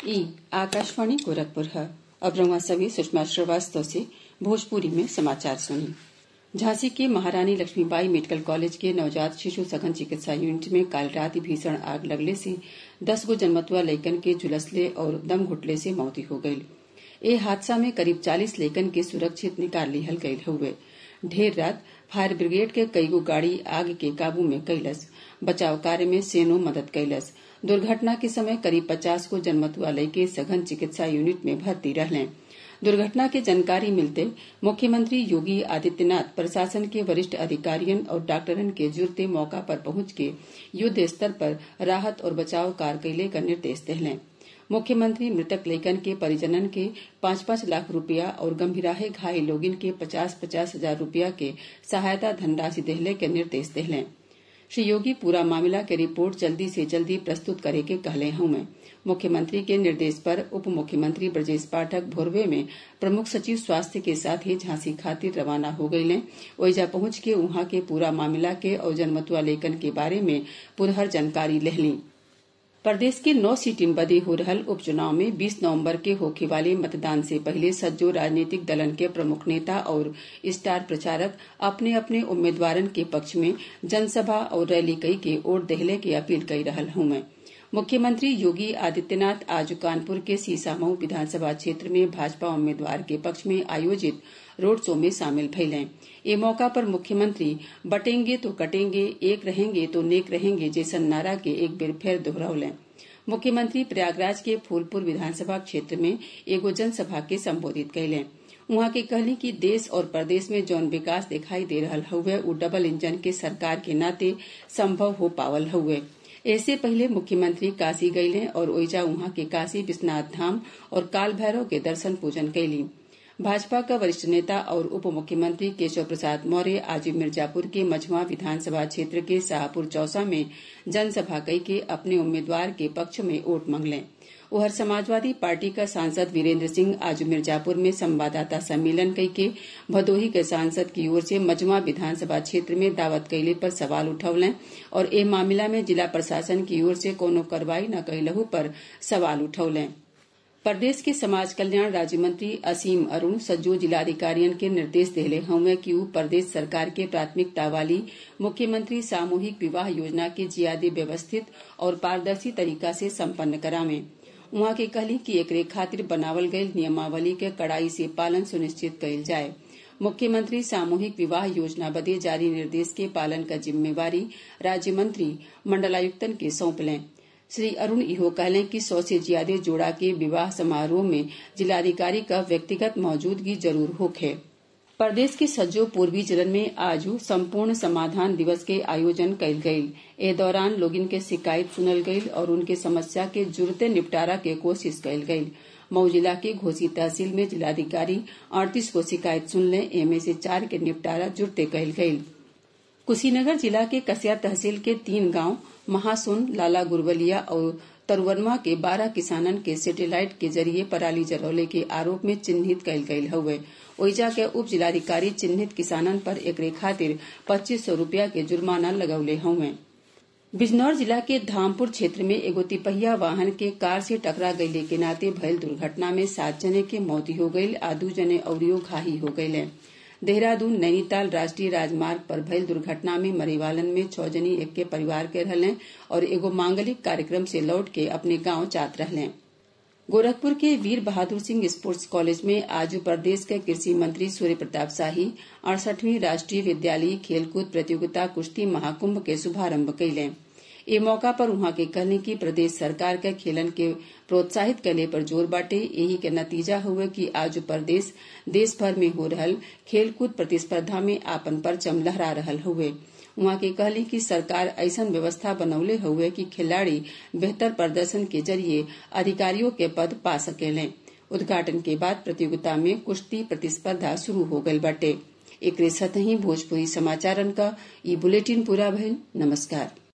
ई आकाशवाणी गोरखपुर है अब रउआ सभी सुषमा श्रीवास्तव से भोजपुरी में समाचार सुनी झांसी के महारानी लक्ष्मीबाई मेडिकल कॉलेज के नवजात शिशु सघन चिकित्सा यूनिट में काल रात भीषण आग लगले से दस गो जन्मतुआ लइकन के झुलसले और दम घुटले से मौती हो गई ए हादसा में करीब चालीस लइकन के सुरक्षित निकाल लिहल गयल हुए ढेर रात फायर ब्रिगेड के कईगो गाड़ी आग के काबू में कैलस बचाव कार्य में सेनो मदद कैलस दुर्घटना के समय करीब पचास को जन्मतुआ लइके सघन चिकित्सा यूनिट में भर्ती रहलें दुर्घटना के जानकारी मिलते मुख्यमंत्री योगी आदित्यनाथ प्रशासन के वरिष्ठ अधिकारियों और डॉक्टरन के जुड़ते मौका पर पहुंच के युद्ध स्तर पर राहत और बचाव कार्य कैले का निर्देश दिले मुख्यमंत्री मृतक लेखन के परिजनन के पाँच पाँच लाख रुपया और गंभीराहे घायल लोगिन के पचास पचास हजार रुपया के सहायता धनराशि देहले के निर्देश दिले श्री योगी पूरा मामला के रिपोर्ट जल्दी से जल्दी प्रस्तुत करे के कहले हूँ मुख्यमंत्री के निर्देश पर उप मुख्यमंत्री ब्रजेश पाठक भोरवे में प्रमुख सचिव स्वास्थ्य के साथ ही झांसी खातिर रवाना हो गये ओइजा पहुंच के वहां के पूरा मामला के और जनमतुआ लेखन के बारे में पुरहर जानकारी लेहली प्रदेश के नौ सीटिन बदे हो रहल उपचुनाव में 20 नवंबर के होखे वाले मतदान से पहले सज्जो राजनीतिक दलन के प्रमुख नेता और स्टार प्रचारक अपने अपने उम्मीदवारन के पक्ष में जनसभा और रैली कई के वोट देहले की अपील कई रहल हूँ मुख्यमंत्री योगी आदित्यनाथ आज कानपुर के सीसामऊ विधानसभा क्षेत्र में भाजपा उम्मीदवार के पक्ष में आयोजित रोड शो में शामिल भइलें ए मौका पर मुख्यमंत्री बटेंगे तो कटेंगे एक रहेंगे तो नेक रहेंगे जैसन नारा के एक बेर फिर दोहरौलें मुख्यमंत्री प्रयागराज के फूलपुर विधानसभा क्षेत्र में एगो जनसभा के संबोधित कैलें उहाँ के कहली कि देश और प्रदेश में जौन विकास दिखाई दे रहा हुए उ डबल इंजन के सरकार के नाते संभव हो पावल हुए ऐसे पहले मुख्यमंत्री काशी गईले और ओइजा उहाँ के काशी विश्वनाथ धाम और काल भैरव के दर्शन पूजन कैली भाजपा का वरिष्ठ नेता और उप मुख्यमंत्री केशव प्रसाद मौर्य आज मिर्जापुर के मझुआ विधानसभा क्षेत्र के शाहपुर चौसा में जनसभा कई के अपने उम्मीदवार के पक्ष में वोट मांगले उधर समाजवादी पार्टी का सांसद वीरेंद्र सिंह आज मिर्जापुर में संवाददाता सम्मेलन कई के भदोही के सांसद की ओर से मजमा विधानसभा क्षेत्र में दावत कैले पर सवाल उठौलें और ए मामला में जिला प्रशासन की ओर से कोनो कार्रवाई न कैलहू पर सवाल उठौलें प्रदेश के समाज कल्याण राज्य मंत्री असीम अरुण सज्जो जिलाधिकारियन के निर्देश दिले हमें कि प्रदेश सरकार के प्राथमिकता वाली मुख्यमंत्री सामूहिक विवाह योजना के जियादे व्यवस्थित और पारदर्शी तरीका से सम्पन्न करावें उहाँ के कहली कि एकरे खातिर बनावल गयल नियमावली के कड़ाई से पालन सुनिश्चित कयल जाये मुख्यमंत्री सामूहिक विवाह योजना बदे जारी निर्देश के पालन का जिम्मेवारी राज्य मंत्री मंडलायुक्तन के सौंपलें श्री अरुण इहो कहलें कि सौ से ज्यादा जोड़ा के विवाह समारोह में जिलाधिकारी का व्यक्तिगत मौजूदगी जरूर होखे प्रदेश के सज्जो पूर्वी जिलन में आज संपूर्ण समाधान दिवस के आयोजन कयल गयल ए दौरान लोगिन के शिकायत सुनल गयल और उनके समस्या के जुड़ते निपटारा के कोशिश कयल गयल मऊ जिला के घोसी तहसील में जिलाधिकारी अड़तीस को शिकायत सुनले एमे से चार के निपटारा जुड़ते कयल गयल कुशीनगर जिला के कसिया तहसील के तीन गांव महासुन लाला गुरबलिया और तरुवनवा के बारह किसानन के सेटेलाइट के जरिए पराली जरौले के आरोप में चिन्हित कयल गयल हुए ओइजा के उप जिलाधिकारी चिन्हित किसानन पर एकरे खातिर पच्चीस सौ रूपया के जुर्माना लगौले हुए बिजनौर जिला के धामपुर क्षेत्र में एगो तिपहिया वाहन के कार से टकरा गयले के नाते भयल दुर्घटना में सात जने के मौती हो गयी आ दू जने अवरियो घाही हो गये देहरादून नैनीताल राष्ट्रीय राजमार्ग पर भयल दुर्घटना में मरीवालन में छह जनी एक के परिवार के रहले और एगो मांगलिक कार्यक्रम से लौट के अपने गांव जात रहले गोरखपुर के वीर बहादुर सिंह स्पोर्ट्स कॉलेज में आज प्रदेश के कृषि मंत्री सूर्य प्रताप शाही अड़सठवीं राष्ट्रीय विद्यालयी खेलकूद प्रतियोगिता कुश्ती महाकुंभ के शुभारंभ कैले ए मौका पर उहाँ के कहने की प्रदेश सरकार के खेलन के प्रोत्साहित करने पर जोर बाटे यही के नतीजा हुए कि आज प्रदेश देश भर में हो रहल खेलकूद प्रतिस्पर्धा में आपन परचम लहरा रहल हुए उहाँ के कहली कि सरकार ऐसन व्यवस्था बनौले हुए कि खिलाड़ी बेहतर प्रदर्शन के जरिए अधिकारियों के पद पा सकेलें उद्घाटन के बाद प्रतियोगिता में कुश्ती प्रतिस्पर्धा शुरू हो गई बाटे एक सतही भोजपुरी समाचारन का ई बुलेटिन पूरा भइल नमस्कार